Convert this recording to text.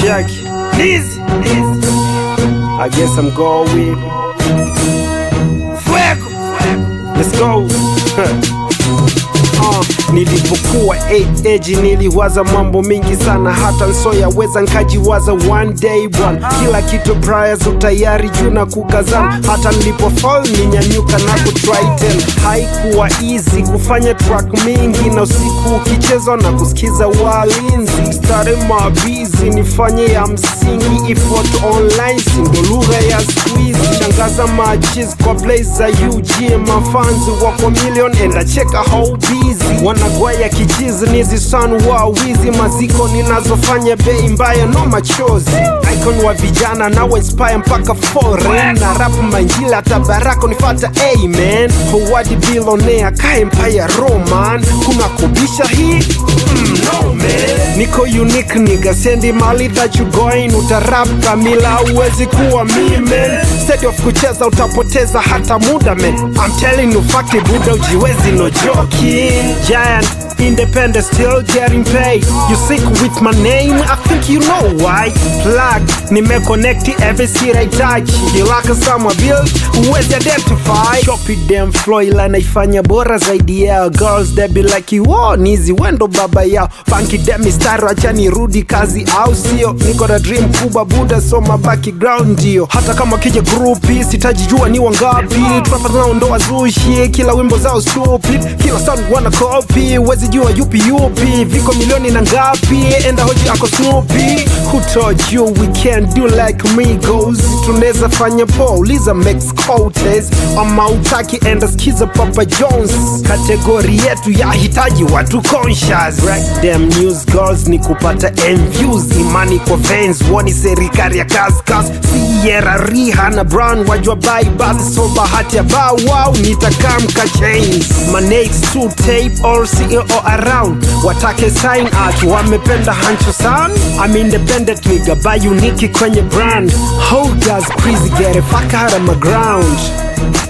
Jackie. Easy, easy. I guess I'm going. Fuego. Let's go. Uh, nilipokuwa 8 age niliwaza mambo mingi sana hata nsoyaweza nkajiwaza one day bwana kila kitu priors utayari juu na kukazana hata nilipofall ninyanyuka na kutry tena haikuwa easy kufanya track mingi na usiku ukichezwa na kusikiza walinzi stare mabizi nifanye ya msingi ifot online sindo lugha ya squeeze shangaza machis kwa place za UG mafanzi wako million enda cheka how busy wanagwaya kichizi nizi san wa wizi maziko ninazofanya bei mbaya no machozi icon wa vijana nawe inspire mpaka foreign na rap manjila hata barako nifata amen howadi bilonea ka empire roman kuna kubisha hii mm, no man niko unique nigga sendi mali that you going utarap kamila uwezi kuwa me man steady of kucheza utapoteza hata muda man I'm telling you fact buda ujiwezi no joking giant independent still getting paid you sick with my name I think you know why plug nimeconnect every seat I touch kilaka sama build uwezi identify copy them flow ila naifanya bora zaidi yao girls they be like you oh nizi wendo baba yao funky dem mistari acha nirudi kazi au sio niko na dream kubwa buda soma background ndio hata kama kija grupi sitajijua ni wangapi trapa zinaondoa zushi kila wimbo zao stupid kila sound wana copy wezi jua yupi yupi viko milioni na ngapi enda hoji ako snoopy who told you we can't do like migos tunaweza fanya pauliza max cotes ama utaki enda skiza papa jones kategori yetu ya hitaji watu conscious right them news girls ni kupata views imani kwa fans woni serikali ya kaskas sierra riha na brown wajwa bai basi so bahati ya bow wow nitakamka chains manates to tape all ceo around watake sign out wamependa hancho san I'm independent nigga buy unique kwenye brand how does crazy get it fuck out of my ground